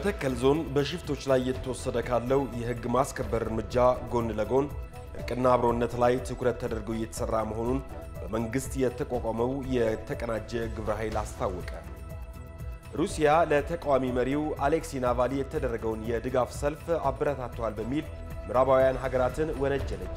በመተከል ዞን በሽፍቶች ላይ እየተወሰደ ካለው የሕግ ማስከበር እርምጃ ጎን ለጎን እርቅና አብሮነት ላይ ትኩረት ተደርጎ እየተሰራ መሆኑን በመንግስት የተቋቋመው የተቀናጀ ግብረ ኃይል አስታወቀ። ሩሲያ ለተቃዋሚ መሪው አሌክሲ ናቫሊ የተደረገውን የድጋፍ ሰልፍ አበረታተዋል በሚል ምዕራባውያን ሀገራትን ወነጀለች።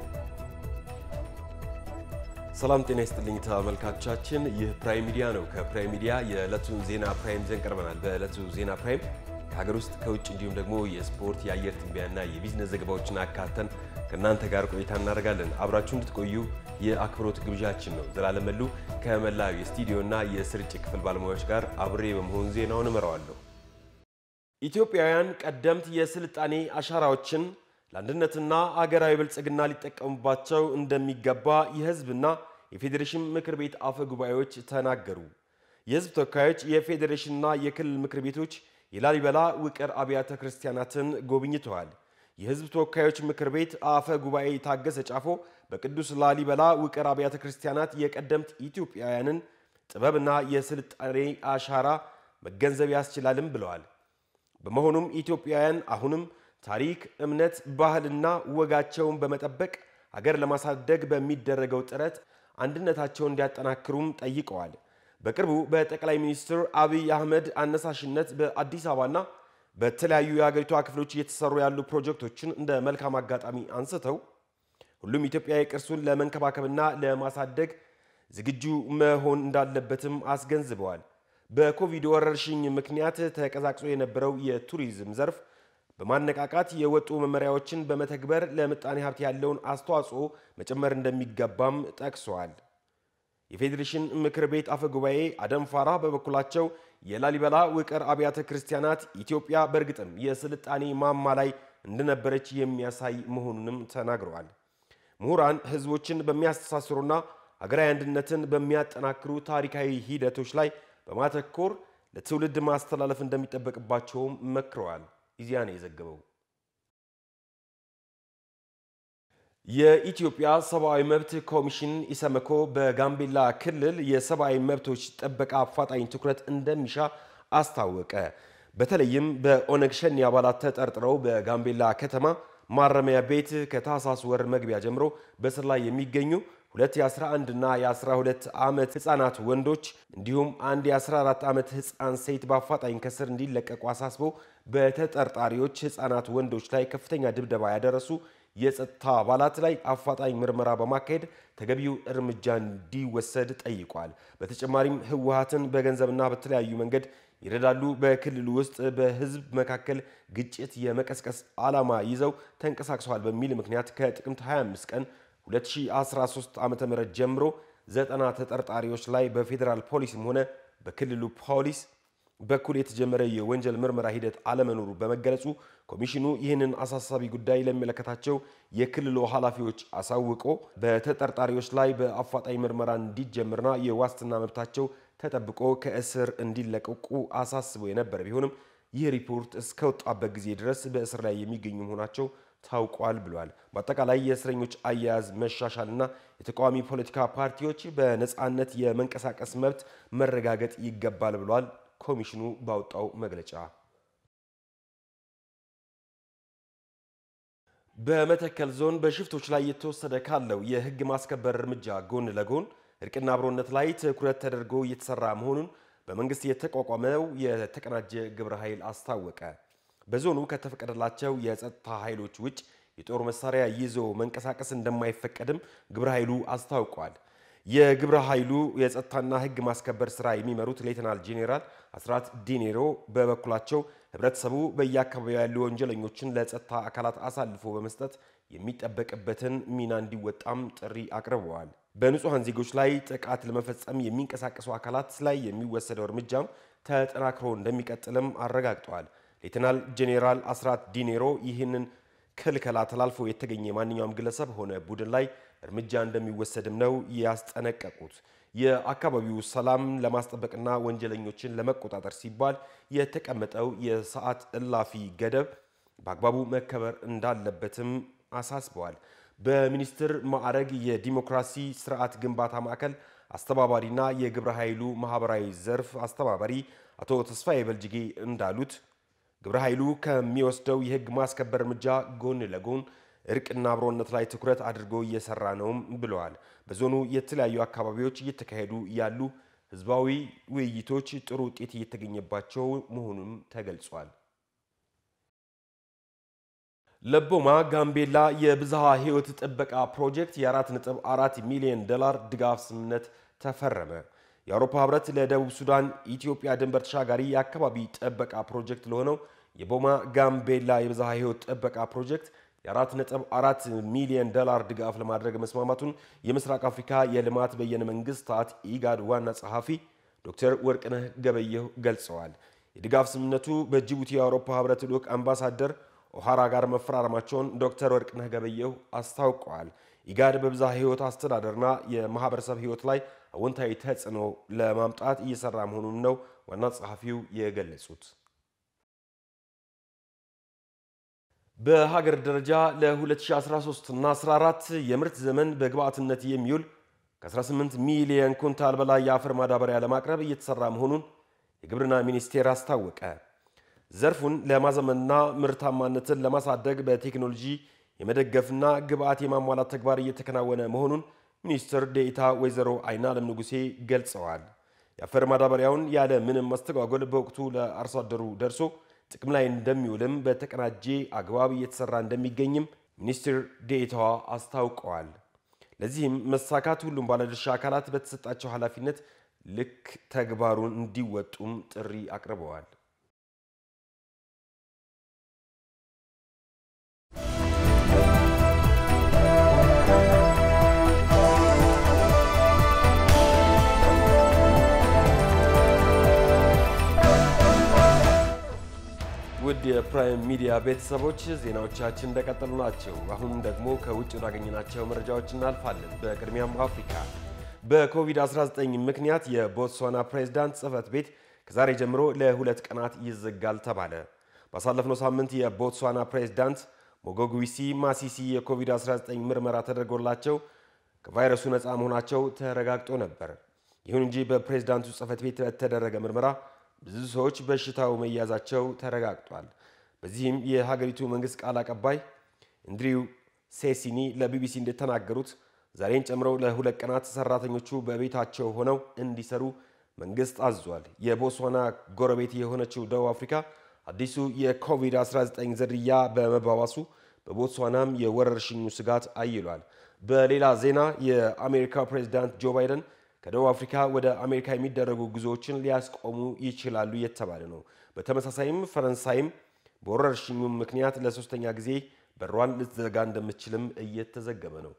ሰላም ጤና ይስጥልኝ ተመልካቾቻችን፣ ይህ ፕራይም ሚዲያ ነው። ከፕራይም ሚዲያ የዕለቱን ዜና ፕራይም ይዘን ቀርበናል። በዕለቱ ዜና ፕራይም ከሀገር ውስጥ ከውጭ እንዲሁም ደግሞ የስፖርት የአየር ትንበያና የቢዝነስ ዘገባዎችን አካተን ከእናንተ ጋር ቆይታ እናደርጋለን። አብራችሁ እንድትቆዩ የአክብሮት ግብዣችን ነው። ዘላለም መሉ ከመላው የስቱዲዮና የስርጭት ክፍል ባለሙያዎች ጋር አብሬ በመሆን ዜናውን እመራዋለሁ። ኢትዮጵያውያን ቀደምት የስልጣኔ አሻራዎችን ለአንድነትና አገራዊ ብልጽግና ሊጠቀሙባቸው እንደሚገባ የሕዝብና የፌዴሬሽን ምክር ቤት አፈ ጉባኤዎች ተናገሩ። የሕዝብ ተወካዮች የፌዴሬሽንና የክልል ምክር ቤቶች የላሊበላ ውቅር አብያተ ክርስቲያናትን ጎብኝተዋል። የሕዝብ ተወካዮች ምክር ቤት አፈ ጉባኤ ታገሰ ጫፎ በቅዱስ ላሊበላ ውቅር አብያተ ክርስቲያናት የቀደምት ኢትዮጵያውያንን ጥበብና የስልጣኔ አሻራ መገንዘብ ያስችላልም ብለዋል። በመሆኑም ኢትዮጵያውያን አሁንም ታሪክ፣ እምነት፣ ባህልና ወጋቸውን በመጠበቅ ሀገር ለማሳደግ በሚደረገው ጥረት አንድነታቸውን እንዲያጠናክሩም ጠይቀዋል። በቅርቡ በጠቅላይ ሚኒስትር አብይ አህመድ አነሳሽነት በአዲስ አበባና በተለያዩ የሀገሪቷ ክፍሎች እየተሰሩ ያሉ ፕሮጀክቶችን እንደ መልካም አጋጣሚ አንስተው ሁሉም ኢትዮጵያዊ ቅርሱን ለመንከባከብና ለማሳደግ ዝግጁ መሆን እንዳለበትም አስገንዝበዋል። በኮቪድ ወረርሽኝ ምክንያት ተቀዛቅዞ የነበረው የቱሪዝም ዘርፍ በማነቃቃት የወጡ መመሪያዎችን በመተግበር ለምጣኔ ሀብት ያለውን አስተዋጽኦ መጨመር እንደሚገባም ጠቅሰዋል። የፌዴሬሽን ምክር ቤት አፈ ጉባኤ አደም ፋራ በበኩላቸው የላሊበላ ውቅር አብያተ ክርስቲያናት ኢትዮጵያ በእርግጥም የስልጣኔ ማማ ላይ እንደነበረች የሚያሳይ መሆኑንም ተናግረዋል። ምሁራን ሕዝቦችን በሚያስተሳስሩና ሀገራዊ አንድነትን በሚያጠናክሩ ታሪካዊ ሂደቶች ላይ በማተኮር ለትውልድ ማስተላለፍ እንደሚጠበቅባቸውም መክረዋል። ኢዜአ ነው የዘገበው። የኢትዮጵያ ሰብአዊ መብት ኮሚሽን ኢሰመኮ በጋምቤላ ክልል የሰብአዊ መብቶች ጥበቃ አፋጣኝ ትኩረት እንደሚሻ አስታወቀ። በተለይም በኦነግ ሸኔ አባላት ተጠርጥረው በጋምቤላ ከተማ ማረሚያ ቤት ከታህሳስ ወር መግቢያ ጀምሮ በስር ላይ የሚገኙ ሁለት የ11 እና የ12 ዓመት ህፃናት ወንዶች እንዲሁም አንድ የ14 ዓመት ህፃን ሴት በአፋጣኝ ከስር እንዲለቀቁ አሳስቦ በተጠርጣሪዎች ህፃናት ወንዶች ላይ ከፍተኛ ድብደባ ያደረሱ የጸጥታ አባላት ላይ አፋጣኝ ምርመራ በማካሄድ ተገቢው እርምጃ እንዲወሰድ ጠይቋል። በተጨማሪም ህወሓትን በገንዘብና በተለያዩ መንገድ ይረዳሉ፣ በክልሉ ውስጥ በህዝብ መካከል ግጭት የመቀስቀስ ዓላማ ይዘው ተንቀሳቅሰዋል በሚል ምክንያት ከጥቅምት 25 ቀን 2013 ዓ.ም ጀምሮ ዘጠና ተጠርጣሪዎች ላይ በፌዴራል ፖሊስም ሆነ በክልሉ ፖሊስ በኩል የተጀመረ የወንጀል ምርመራ ሂደት አለመኖሩ በመገለጹ ኮሚሽኑ ይህንን አሳሳቢ ጉዳይ ለሚመለከታቸው የክልሉ ኃላፊዎች አሳውቆ በተጠርጣሪዎች ላይ በአፋጣኝ ምርመራ እንዲጀምርና የዋስትና መብታቸው ተጠብቆ ከእስር እንዲለቀቁ አሳስቦ የነበረ ቢሆንም ይህ ሪፖርት እስከወጣበት ጊዜ ድረስ በእስር ላይ የሚገኙ መሆናቸው ታውቋል ብሏል። በአጠቃላይ የእስረኞች አያያዝ መሻሻልና የተቃዋሚ ፖለቲካ ፓርቲዎች በነፃነት የመንቀሳቀስ መብት መረጋገጥ ይገባል ብሏል። ኮሚሽኑ ባወጣው መግለጫ በመተከል ዞን በሽፍቶች ላይ እየተወሰደ ካለው የሕግ ማስከበር እርምጃ ጎን ለጎን እርቅና አብሮነት ላይ ትኩረት ተደርጎ እየተሰራ መሆኑን በመንግስት የተቋቋመው የተቀናጀ ግብረ ኃይል አስታወቀ። በዞኑ ከተፈቀደላቸው የጸጥታ ኃይሎች ውጭ የጦር መሳሪያ ይዞ መንቀሳቀስ እንደማይፈቀድም ግብረ ኃይሉ አስታውቋል። የግብረ ኃይሉ የጸጥታና ሕግ ማስከበር ስራ የሚመሩት ሌተናል ጄኔራል አስራት ዲኔሮ በበኩላቸው ህብረተሰቡ በየአካባቢው ያሉ ወንጀለኞችን ለጸጥታ አካላት አሳልፎ በመስጠት የሚጠበቅበትን ሚና እንዲወጣም ጥሪ አቅርበዋል። በንጹሐን ዜጎች ላይ ጥቃት ለመፈጸም የሚንቀሳቀሱ አካላት ላይ የሚወሰደው እርምጃም ተጠናክሮ እንደሚቀጥልም አረጋግጠዋል። ሌተናል ጄኔራል አስራት ዲኔሮ ይህንን ክልከላ ተላልፎ የተገኘ ማንኛውም ግለሰብ ሆነ ቡድን ላይ እርምጃ እንደሚወሰድም ነው ያስጠነቀቁት። የአካባቢው ሰላም ለማስጠበቅና ወንጀለኞችን ለመቆጣጠር ሲባል የተቀመጠው የሰዓት እላፊ ገደብ በአግባቡ መከበር እንዳለበትም አሳስበዋል። በሚኒስትር ማዕረግ የዲሞክራሲ ስርዓት ግንባታ ማዕከል አስተባባሪና የግብረ ኃይሉ ማህበራዊ ዘርፍ አስተባባሪ አቶ ተስፋዬ በልጅጌ እንዳሉት ግብረ ኃይሉ ከሚወስደው የህግ ማስከበር እርምጃ ጎን ለጎን እርቅና አብሮነት ላይ ትኩረት አድርጎ እየሰራ ነውም ብለዋል። በዞኑ የተለያዩ አካባቢዎች እየተካሄዱ ያሉ ህዝባዊ ውይይቶች ጥሩ ውጤት እየተገኘባቸው መሆኑንም ተገልጿል። ለቦማ ጋምቤላ የብዝሃ ህይወት ጥበቃ ፕሮጀክት የ4.4 ሚሊዮን ዶላር ድጋፍ ስምምነት ተፈረመ። የአውሮፓ ህብረት ለደቡብ ሱዳን ኢትዮጵያ ድንበር ተሻጋሪ የአካባቢ ጥበቃ ፕሮጀክት ለሆነው የቦማ ጋምቤላ የብዝሃ ህይወት ጥበቃ ፕሮጀክት የ4.4 ሚሊዮን ዶላር ድጋፍ ለማድረግ መስማማቱን የምስራቅ አፍሪካ የልማት በየነ መንግስታት ኢጋድ ዋና ጸሐፊ ዶክተር ወርቅነህ ገበየሁ ገልጸዋል። የድጋፍ ስምምነቱ በጅቡቲ የአውሮፓ ህብረት ልዑክ አምባሳደር ኦሃራ ጋር መፈራረማቸውን ዶክተር ወርቅነህ ገበየሁ አስታውቀዋል። ኢጋድ በብዝሃ ህይወት አስተዳደርና የማህበረሰብ ህይወት ላይ አዎንታዊ ተጽዕኖ ለማምጣት እየሰራ መሆኑን ነው ዋና ጸሐፊው የገለጹት። በሀገር ደረጃ ለ2013 እና 14 የምርት ዘመን በግብዓትነት የሚውል ከ18 ሚሊዮን ኩንታል በላይ የአፈር ማዳበሪያ ለማቅረብ እየተሰራ መሆኑን የግብርና ሚኒስቴር አስታወቀ። ዘርፉን ለማዘመንና ምርታማነትን ለማሳደግ በቴክኖሎጂ የመደገፍና ግብዓት የማሟላት ተግባር እየተከናወነ መሆኑን ሚኒስትር ዴኤታ ወይዘሮ አይናለም ንጉሴ ገልጸዋል። የአፈር ማዳበሪያውን ያለ ምንም መስተጓጎል በወቅቱ ለአርሶ አደሩ ደርሶ ጥቅም ላይ እንደሚውልም በተቀናጀ አግባብ እየተሰራ እንደሚገኝም ሚኒስትር ዴኤታዋ አስታውቀዋል። ለዚህም መሳካት ሁሉም ባለድርሻ አካላት በተሰጣቸው ኃላፊነት ልክ ተግባሩን እንዲወጡም ጥሪ አቅርበዋል። ውድ የፕራይም ሚዲያ ቤተሰቦች ዜናዎቻችን እንደቀጠሉ ናቸው። አሁን ደግሞ ከውጭ ወዳገኘናቸው መረጃዎች እናልፋለን። በቅድሚያም አፍሪካ በኮቪድ-19 ምክንያት የቦትስዋና ፕሬዝዳንት ጽህፈት ቤት ከዛሬ ጀምሮ ለሁለት ቀናት ይዘጋል ተባለ። ባሳለፍነው ሳምንት የቦትስዋና ፕሬዝዳንት ሞጎጉዊሲ ማሲሲ የኮቪድ-19 ምርመራ ተደርጎላቸው ከቫይረሱ ነፃ መሆናቸው ተረጋግጦ ነበር። ይሁን እንጂ በፕሬዝዳንቱ ጽህፈት ቤት በተደረገ ምርመራ ብዙ ሰዎች በሽታው መያዛቸው ተረጋግጧል። በዚህም የሀገሪቱ መንግስት ቃል አቀባይ እንድሪው ሴሲኒ ለቢቢሲ እንደተናገሩት ዛሬን ጨምረው ለሁለት ቀናት ሰራተኞቹ በቤታቸው ሆነው እንዲሰሩ መንግስት አዟል። የቦትስዋና ጎረቤት የሆነችው ደቡብ አፍሪካ አዲሱ የኮቪድ-19 ዝርያ በመባባሱ በቦትስዋናም የወረርሽኙ ስጋት አይሏል። በሌላ ዜና የአሜሪካ ፕሬዚዳንት ጆ ባይደን ከደቡብ አፍሪካ ወደ አሜሪካ የሚደረጉ ጉዞዎችን ሊያስቆሙ ይችላሉ የተባለ ነው። በተመሳሳይም ፈረንሳይም በወረርሽኙ ምክንያት ለሶስተኛ ጊዜ በሯን ልትዘጋ እንደምትችልም እየተዘገበ ነው።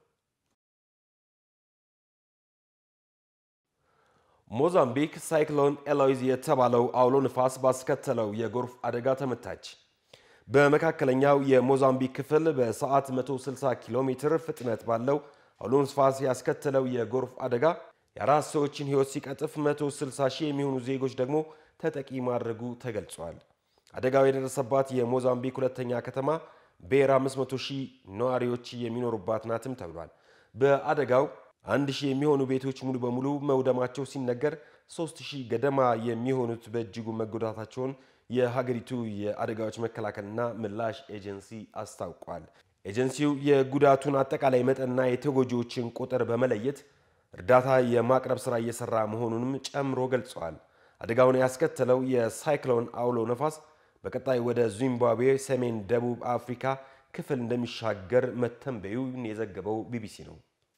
ሞዛምቢክ ሳይክሎን ኤሎይዝ የተባለው አውሎ ንፋስ ባስከተለው የጎርፍ አደጋ ተመታች። በመካከለኛው የሞዛምቢክ ክፍል በሰዓት 160 ኪሎ ሜትር ፍጥነት ባለው አውሎ ንፋስ ያስከተለው የጎርፍ አደጋ የአራት ሰዎችን ሕይወት ሲቀጥፍ 160 ሺህ የሚሆኑ ዜጎች ደግሞ ተጠቂ ማድረጉ ተገልጿል። አደጋው የደረሰባት የሞዛምቢክ ሁለተኛ ከተማ ቤራ 500 ሺህ ነዋሪዎች የሚኖሩባት ናትም ተብሏል። በአደጋው አንድ ሺህ የሚሆኑ ቤቶች ሙሉ በሙሉ መውደማቸው ሲነገር ሶስት ሺህ ገደማ የሚሆኑት በእጅጉ መጎዳታቸውን የሀገሪቱ የአደጋዎች መከላከልና ምላሽ ኤጀንሲ አስታውቋል። ኤጀንሲው የጉዳቱን አጠቃላይ መጠንና የተጎጂዎችን ቁጥር በመለየት እርዳታ የማቅረብ ሥራ እየሰራ መሆኑንም ጨምሮ ገልጸዋል። አደጋውን ያስከተለው የሳይክሎን አውሎ ነፋስ በቀጣይ ወደ ዚምባብዌ ሰሜን ደቡብ አፍሪካ ክፍል እንደሚሻገር መተንበዩን የዘገበው ቢቢሲ ነው።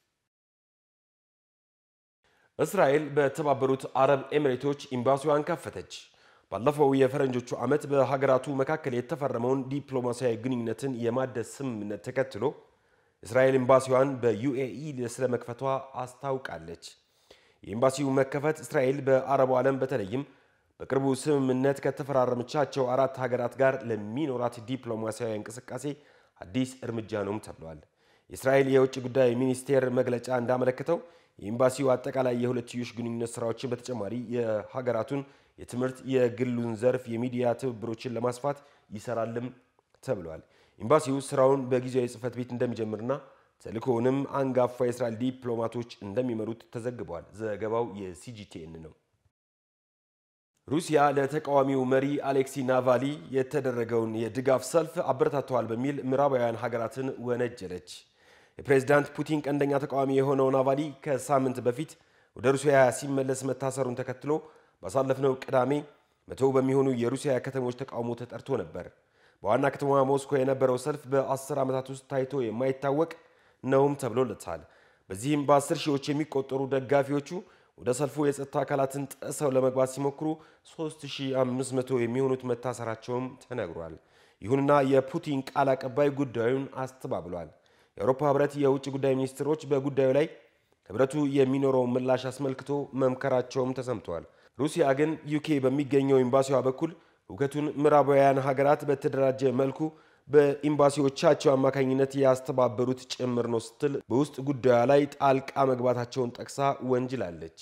እስራኤል በተባበሩት አረብ ኤሚሬቶች ኤምባሲዋን ከፈተች። ባለፈው የፈረንጆቹ ዓመት በሀገራቱ መካከል የተፈረመውን ዲፕሎማሲያዊ ግንኙነትን የማደስ ስምምነት ተከትሎ እስራኤል ኤምባሲዋን በዩኤኢ ስለመክፈቷ አስታውቃለች። የኤምባሲው መከፈት እስራኤል በአረቡ ዓለም በተለይም በቅርቡ ስምምነት ከተፈራረመቻቸው አራት ሀገራት ጋር ለሚኖራት ዲፕሎማሲያዊ እንቅስቃሴ አዲስ እርምጃ ነውም ተብሏል። የእስራኤል የውጭ ጉዳይ ሚኒስቴር መግለጫ እንዳመለከተው የኤምባሲው አጠቃላይ የሁለትዮሽ ግንኙነት ስራዎችን በተጨማሪ የሀገራቱን የትምህርት፣ የግሉን ዘርፍ፣ የሚዲያ ትብብሮችን ለማስፋት ይሰራልም ተብሏል። ኤምባሲው ስራውን በጊዜያዊ ጽህፈት ቤት እንደሚጀምርና ተልእኮውንም አንጋፋ የእስራኤል ዲፕሎማቶች እንደሚመሩት ተዘግቧል። ዘገባው የሲጂቲኤን ነው። ሩሲያ ለተቃዋሚው መሪ አሌክሲ ናቫሊ የተደረገውን የድጋፍ ሰልፍ አበረታተዋል በሚል ምዕራባውያን ሀገራትን ወነጀለች። የፕሬዝዳንት ፑቲን ቀንደኛ ተቃዋሚ የሆነው ናቫሊ ከሳምንት በፊት ወደ ሩሲያ ሲመለስ መታሰሩን ተከትሎ ባሳለፍነው ቅዳሜ መቶ በሚሆኑ የሩሲያ ከተሞች ተቃውሞ ተጠርቶ ነበር። በዋና ከተማ ሞስኮ የነበረው ሰልፍ በአስር ዓመታት ውስጥ ታይቶ የማይታወቅ ነውም ተብሎለታል። በዚህም በአስር ሺዎች የሚቆጠሩ ደጋፊዎቹ ወደ ሰልፉ የጸጥታ አካላትን ጥሰው ለመግባት ሲሞክሩ 3500 የሚሆኑት መታሰራቸውም ተነግሯል። ይሁንና የፑቲን ቃል አቀባይ ጉዳዩን አስተባብሏል። የአውሮፓ ሕብረት የውጭ ጉዳይ ሚኒስትሮች በጉዳዩ ላይ ሕብረቱ የሚኖረውን ምላሽ አስመልክቶ መምከራቸውም ተሰምተዋል። ሩሲያ ግን ዩኬ በሚገኘው ኤምባሲዋ በኩል ሁከቱን ምዕራባውያን ሀገራት በተደራጀ መልኩ በኤምባሲዎቻቸው አማካኝነት ያስተባበሩት ጭምር ነው ስትል በውስጥ ጉዳዩ ላይ ጣልቃ መግባታቸውን ጠቅሳ ወንጅላለች።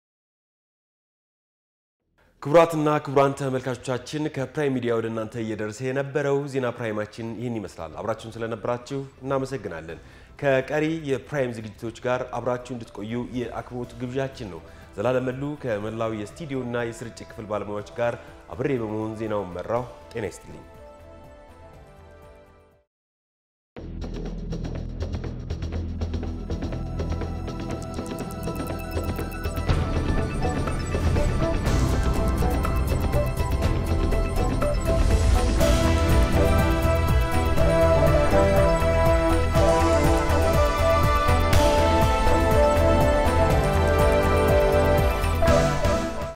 ክቡራትና ክቡራን ተመልካቾቻችን ከፕራይም ሚዲያ ወደ እናንተ እየደረሰ የነበረው ዜና ፕራይማችን ይህን ይመስላል። አብራችሁን ስለነበራችሁ እናመሰግናለን። ከቀሪ የፕራይም ዝግጅቶች ጋር አብራችሁ እንድትቆዩ የአክብሮት ግብዣችን ነው። ዘላለም መሉ ከመላው የስቱዲዮና የስርጭት ክፍል ባለሙያዎች ጋር አብሬ በመሆን ዜናውን መራው። ጤና ይስጥልኝ።